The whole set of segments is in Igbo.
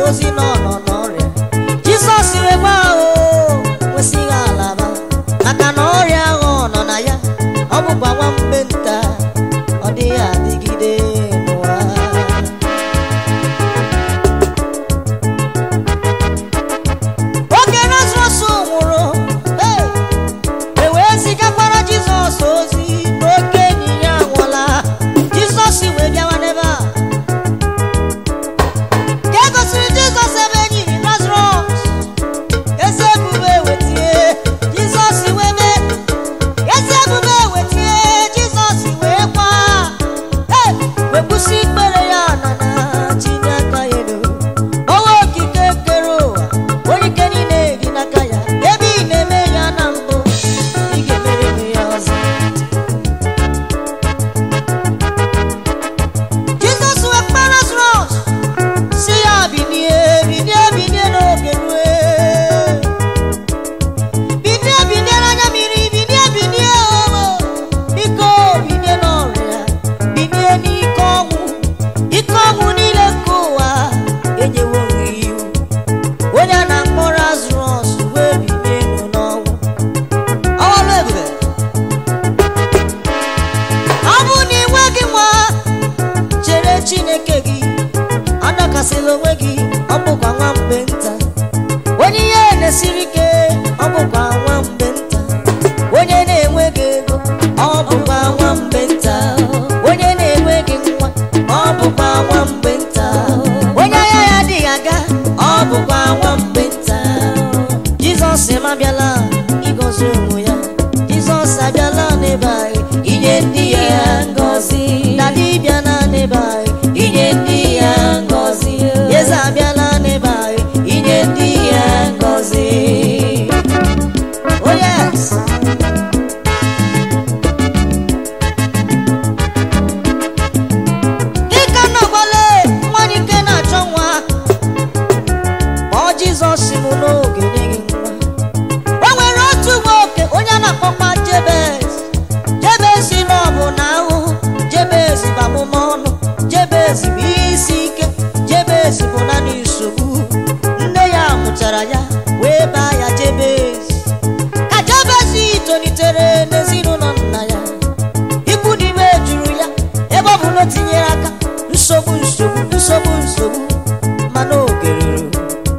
ozi nọ nọ n'ọrịa jizọs wee gwa ahụ nwesịghị alaba maka na ọrịa ahụ ọ nọ na ya ọ bụkwa nwa mgbe nta ọ dịghị adịgide n'ụwa oge Lazarọs nwụrụ hey, e wee zigakwara jizọs ozi n'oke enyi ya nwụla jizọs wee bịawa n'ebe a ka e gosiri jizọs ebe enyi Lazarọs eze ebube wetie jizọs wee mee eze ebube wetie jizọs wee kwa hey, wee kwụsị ikpere ya na na tinye aka ya elu ọnwa okike kere ụwa onye ike niile dị n'aka ya ebe ị na-eme ya na mbụ ị ga-emere m ya ọzọ jizọs wee kpaa Lazarọs si ya binie binie binie n'oge rue binie binie n'anya mmiri binie binie o biko binie n'ọrịa binie n'ike ọnwụ ike ọnwụ niile nke ụwa enyewo gị iwu onye a na-akpọ Lazarọs wee binie elu n'ọnwụ ọlụ ebube ọ bụ na ị nweghị nwa chere Chineke gị adọkasịla onwe gị ọ bụkwa nwa mgbe nta onye ihe na-esiri ike ọ bụkwa nwa mgbe nta onye na-enweghị ego ọ bụkwa nwa mgbe nta onye na-enweghị nwa ọ bụkwa nwa mgbe nta onye ahịa ya adịghị aga ọ bụkwa nwa mgbe nta jizọs abịala ịgọzi onwe ya jizọs abịala n'ebe anyị inye ndị ya ngọzi na dibịa na n'ebe anyị inye ndị ya ngọzi eze abịala n'ebe anyị inye ndị ya ngọzi oh yes dịka nọgbale nwanyị nke na-achọ nwa kpọọ jizọs mụ n'oge nyeghị nwa o nwere otu nwoke onye a na-akpọkwa jebez jebez na ọ bụ na ahụhụ jebez bụ amụma ọnụ jebez bụ ihe isi ike jebez bụ naanị nsogbu nne ya mụchara ya wee baa ya jebez ka jebez tolitere n'ezinụlọ nna ya ikwu n'ime juru ya ebe ọ bụ na o tinyere aka nsogbu nsogbu nsogbu nsogbu mana oge ruru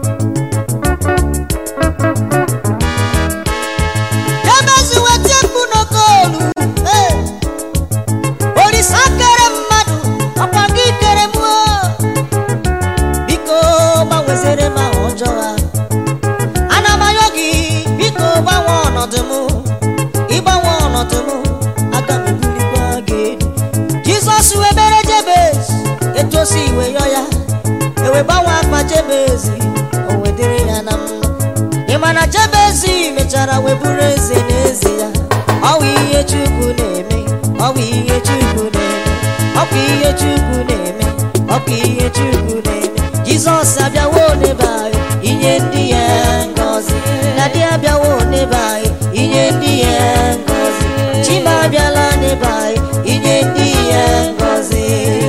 jebezi weta mkpu n'okolu ee olisa kere mmadụ ọkwa gị kere m o. biko gbanwezere m ahụ ọjọọ ha ana m ayọ gị biko gbanwe ọnọdụ m ịgbanwe ọnọdụ m aga m ebulikwa gị elu jizọs wee mere jebez etu o si iwe yọ ya ewe gbanwe akpa jebezi o wee dịrị ya na mma ị ma na jebezi mechara wee bụrụ eze n'eze ya ọ bụ ihe chukwu na-eme ọ bụ ihe chukwu na-eme ọ bụ ihe chukwu na-eme ọ bụ ihe chukwu na-eme jizọs abịawo n'ebe anyị inye ndị ya ngọzi na dị abịawo n'ebe anyị inye ndị ya ngọzi chima abịala n'ebe anyị inye ndị ya ngọzi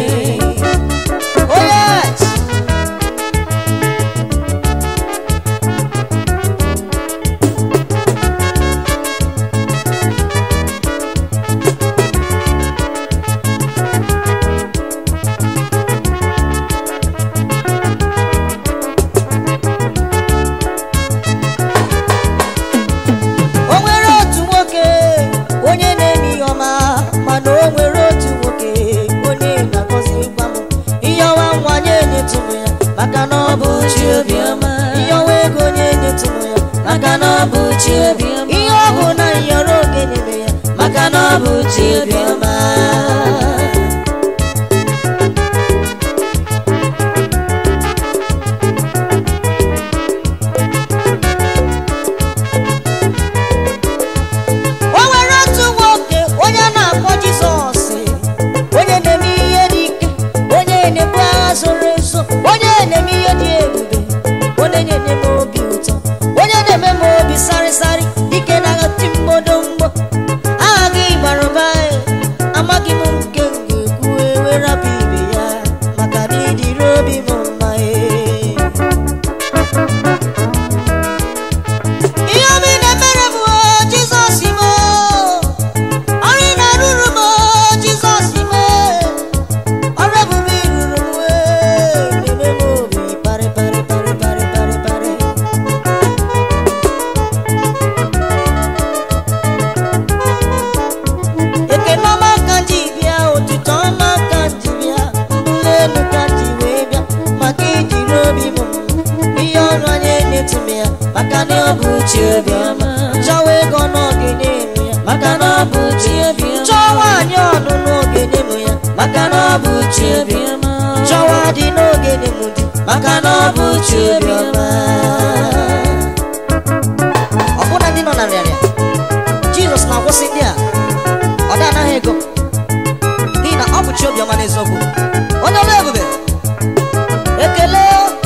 oh yes o nwere otu nwoke onye na-eme ihe ọma mana o nwere otu nwoke onye na-agọzi gwa m ihe ọwa nwa nye nyetụ m ya maka na ọ bụ chi obiọma ihe ọwa ego nye nyetụ m ya maka na ọ bụ chi obiọma ihe ọ bụ na nyọrọ oge n'ime ya maka na ọ bụ chi obiọma o nwere otu nwoke onye a na-akpọ jizọs onye na-eme ihe dị ike onye na-ebu agha zoro ezo onye na-eme ihe dị ebube onye na-eme m obi ụtọ onye na-eme m obi sarịsarị ike na-agha ti mgbodo mgbo aha gị gbara ụba amaghị m nke m ga-ekwu ewere ibe ya maka na ịdịrị obi m mma ee chi obiọma chọwa ego n'oge na-eme ya maka na ọ bụ chi obiọma chọọ nwaanyị ọnụ n'oge na-eme ya maka na ọ bụ chi obiọma chọwa dị n'oge na-eme di maka na ọ bụ chi obiọma ọbụna ndị nọ na nrịarịa jizọs na-agwụsị ndị a ọ dị anaghị ego n'ihi na ọ bụ chi obiọma n'eziokwu onye ọrụ ebube ekele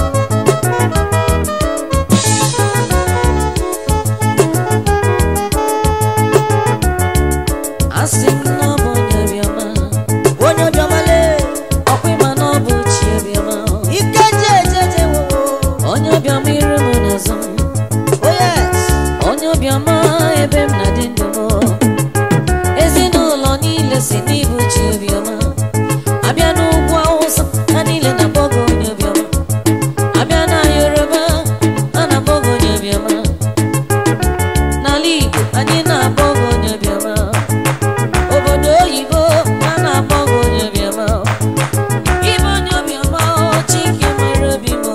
asị m na ọ bụ onye obiọma onye obiọma lee ọkwa ịma na ọ bụ chi obiọma ike je eje eje wowo onye obiọma iru m n'azụ m oh yes onye obiọma ebe m na dị ndụ m ezinụlọ niile si n'ibu chi obiọma abịa n'ugwu awụsa ha niile na-akpọ gị onye obiọma abịa na yoruba a na-akpọ gị onye obiọma n'ala igbo anyị na-akpọ gị onye obiọma obodo oyibo a na-akpọ gị onye obiọma ịbụ onye obiọma chike mara obi m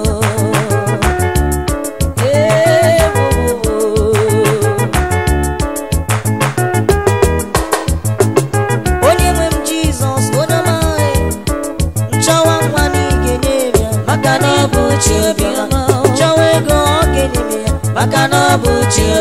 ee onye nwe m jizọs onye ọma anyị nchọwa nwa na ị ga-enye m ya maka na ọ bụ chi obiọma chọwa ego ọ ga-enye m ya maka na ọ bụ chi